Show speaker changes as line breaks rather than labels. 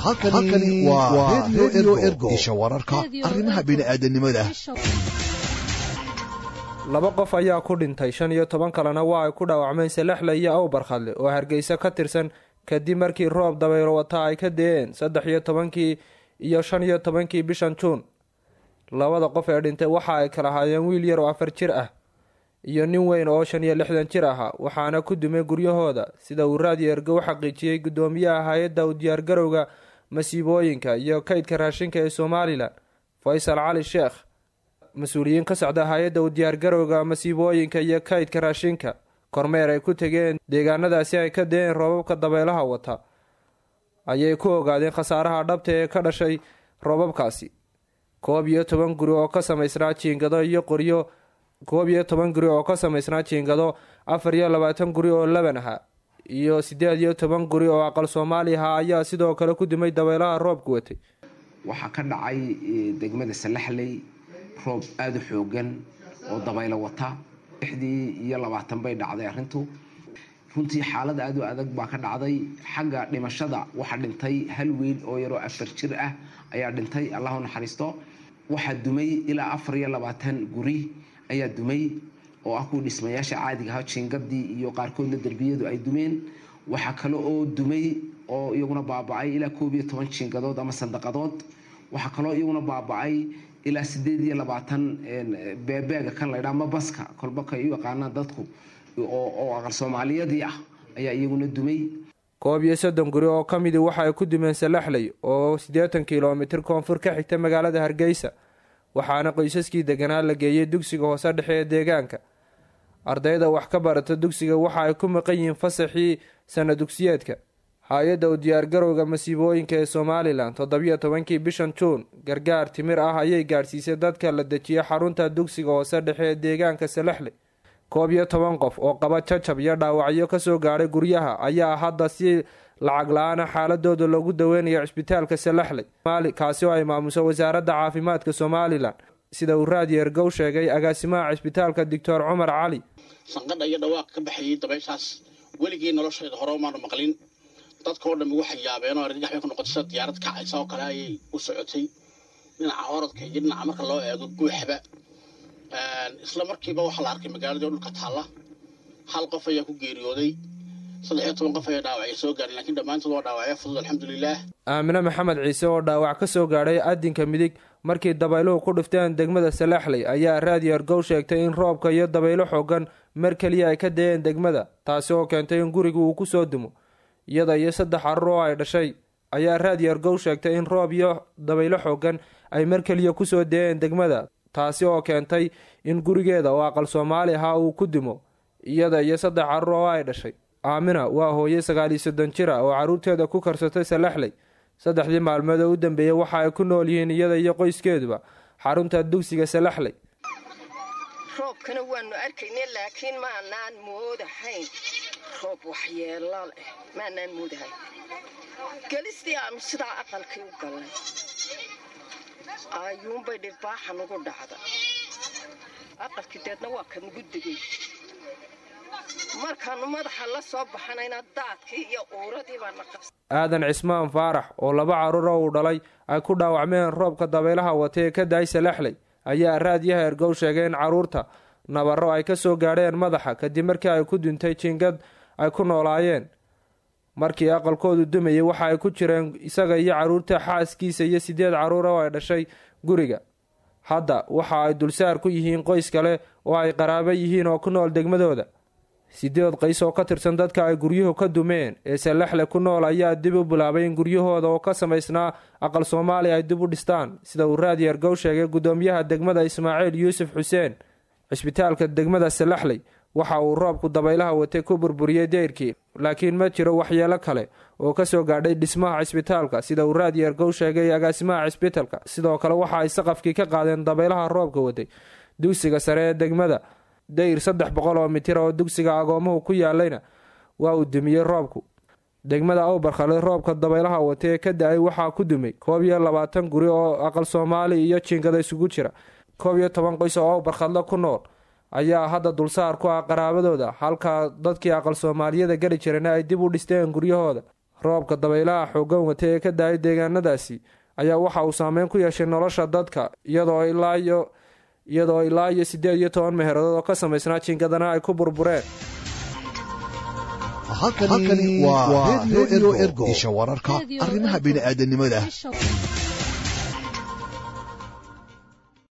halkani waa redio ergo isha wararka arrimaha bini'aadanimada
laba qof ayaa ku dhintay shan iyo toban kalena waa ay ku dhaawacmeen selexle iyo awbarkhadle oo hargeysa ka tirsan kadib markii roob dabaylo wata ay ka deeen saddex iyo tobankii iyo shan iyo tobankii bishan juun labada qof ee dhintay waxa ay kala haayeen wiil yar oo afar jir ah iyo nin weyn oo shan iyo lixdan jir ahaa waxaana ku dumay guryahooda sida uu raadiyo ergo u xaqiijiyey guddoomiyaha hay-adda u diyaargarowga masiibooyinka iyo kaydka raashinka ee somalilan faysal cali sheekh mas-uuliyiin ka socda hay-adda u diyaargarowga masiibooyinka iyo kaydka raashinka kormeer ay ku tegeen deegaanadaasi ay ka deen roobabka dabeelaha wata ayay ku ogaadeen khasaaraha dhabta ee ka dhashay roobabkaasi koob iyo toban guri oo ka samaysnaa jiingado iyo qoryo koob iyo toban guri oo ka samaysnaa jiingado afar iyo labaatan guri oo laban aha iyo siddeed iyo toban guri oo aqal soomaali aha ayaa sidoo kale ku dumay dabeelaha roobka watay
waxaa ka dhacay degmada salaxley roob aada u xoogan oo dabaylo wata lixdii iyo labaatan bay dhacday arrintu runtii xaalad aada u adag baa ka dhacday xagga dhimashada waxaa dhintay hal wiil oo yaroo afar jir ah ayaa dhintay allahu naxariisto waxaa dumay ilaa afar iyo labaatan guri ayaa dumay oo ah kuwa dhismayaasha caadiga aha jiingadii iyo qaarkoodna derbiyadu ay dumeen waxaa kale oo dumay oo iyaguna baaba-ay ilaa koob iyo toban jiingadood ama sandaqadood waxaa kaloo iyaguna baaba-ay ilaa sideed iyo labaatan beebeega kan laydhaa ma baska kolbaka u yaqaanaan dadku oo aqal soomaaliyadii ah ayaa iyaguna dumay
koob iyo soddon guri oo ka midi waxa ay ku dumeen salaxley oo siddeetan kilomitir koonfur ka xigta magaalada hargeysa waxaana qoysaskii deganaa la geeyey dugsiga hoose dhexe ee deegaanka ardayda wax ka barata dugsiga waxa ay ku maqan yihiin fasaxii sana dugsiyeedka hay-adda u diyaargarowga masiibooyinka ee somalilan toddobiyo tobankii bishan juun gargaar timir ah ayay gaadhsiisay dadka la dejiyay xarunta dugsiga hoose dhexe ee deegaanka salaxley koob iyo toban qof oo qaba jajab iyo dhaawacyo kasoo gaadhay guryaha ayaa hadda si lacag la-aana xaaladooda loogu daweynayo cisbitaalka salaxley kaasi oo ay maamuso wasaaradda caafimaadka somalilan sida uu raadiyo ergow sheegay agaasimaha cisbitaalka doctor cumar cali
sanqadha iyo dhawaaq ka baxayay dabayshaas weligii noloshayda hore umaanu maqlin dadka oo dhammi waxay yaabeen oo argagax bay ku noqotay sida diyaarad kacaysa oo kale ayay u socotay dhinaca orodka iyo dhinaca marka loo eego guuxba isla markiiba waxaa la arkay magaaladii oo dhulka taalla hal qof ayaa ku geeriyooday saddex iyo toban qof ayaa dhaawacya soo gaadhay lakiin dhammaantood waa dhaawacya fudud alxamdulilaah
aamine maxamed ciise oo dhaawac ka soo gaadhay adinka midig markii dabayluhu ku dhifteen degmada salaxley ayaa raadiyo ergow sheegtay in roobka iyo dabaylo xoogan mar keliya ay ka dayeen degmada taasi oo keentay in guriga uu ku soo dumo iyada iyo saddex carur oo ay dhashay ayaa raadiyo ergow sheegtay in roob iyo dabaylo xoogan ay mar keliya kusoo dayeen degmada taasi oo keentay in gurigeeda oo aqal soomaali ahaa uu ku dimo iyada iyo saddex carur oo ay dhashay aamina waa hooye sagaaliyo soddon jir ah oo carruurteeda ku karsatay salaxley saddexdii maalmood oo u dambeeyey waxa ay ku nool yihiin iyada iyo qoyskeeduba xarunta dugsiga salaxley
roobkana waanu arkaynay laakiin maanaan moodahayn roob waxyeelo leh maanaan moodahayn gelistii aanu sidaa aqalkii u gallay ayuunbay dhirbaaxa nugu dhacda aqalkii deedna waa ka nugu degay markaanu madaxa la soo baxanayna daadkii iyo uuradii baana qabsa
aadan cismaan faarax oo laba carruur oo uu dhalay ay ku dhaawacmeen roobka dabaylaha wata ee ka daay salaxley ayaa raadiyaha ergow sheegay in carruurta nabarro ay ka soo gaadheen madaxa kadib markii ay ku duntay jiingad ay ku noolaayeen markii aqalkoodu dumayay waxa ay ku jireen isaga iyo carruurta xaaskiisa iyo siddeed carruur oo ay dhashay guriga hadda waxa ay dulsaar ku yihiin qoys kale oo ay qaraabo yihiin oo ku nool degmadooda sideed qays oo ka tirsan dadka ay guryuhu ka dumeen ee salaxle ku nool ayaa dib u bilaabay in guryahooda oo ka samaysnaa aqal soomaaliya ay dib u dhistaan sida uu raadiyo ergow sheegay guddoomiyaha degmada ismaaciil yuusuf xuseen cisbitaalka degmada salaxley waxa uu roobku dabaylaha watay ku burburiyey deyrkii laakiin ma jiro waxyeelo kale oo kasoo gaadhay dhismaha cisbitaalka sida uu raadiyo ergow sheegay agaasimaha cisbitaalka sidoo kale waxa ay saqafkii ka qaadeen dabaylaha roobka watay dugsiga sare ee degmada dayr saddex boqol oo mitir oo dugsiga agoomuhu ku yaalayna waa uu dumiyey roobku degmada awbarkhale roobka dabaylaha wata ee ka da-ay waxaa ku dumay koob iyo labaatan guri oo aqal soomaali iyo jiingada isugu jira koob iyo toban qoys oo awbarkhadle ku nool ayaa hadda dulsaar ku ah qaraabadooda halka dadkii aqal soomaaliyada geli jirana ay dib u dhisteen guryahooda roobka dabaylaha xoogan wata ee ka daayay deegaanadaasi ayaa waxa uu saameyn ku yeeshay nolosha dadka iyadoo ilaa iyo iyadoo ilaa iyo siddeed iyo toban meheeradood oo ka samaysnaa jiingadana ay ku burbureen
halkani waa redio ergo isha wararka arrimaha bini'aadanimada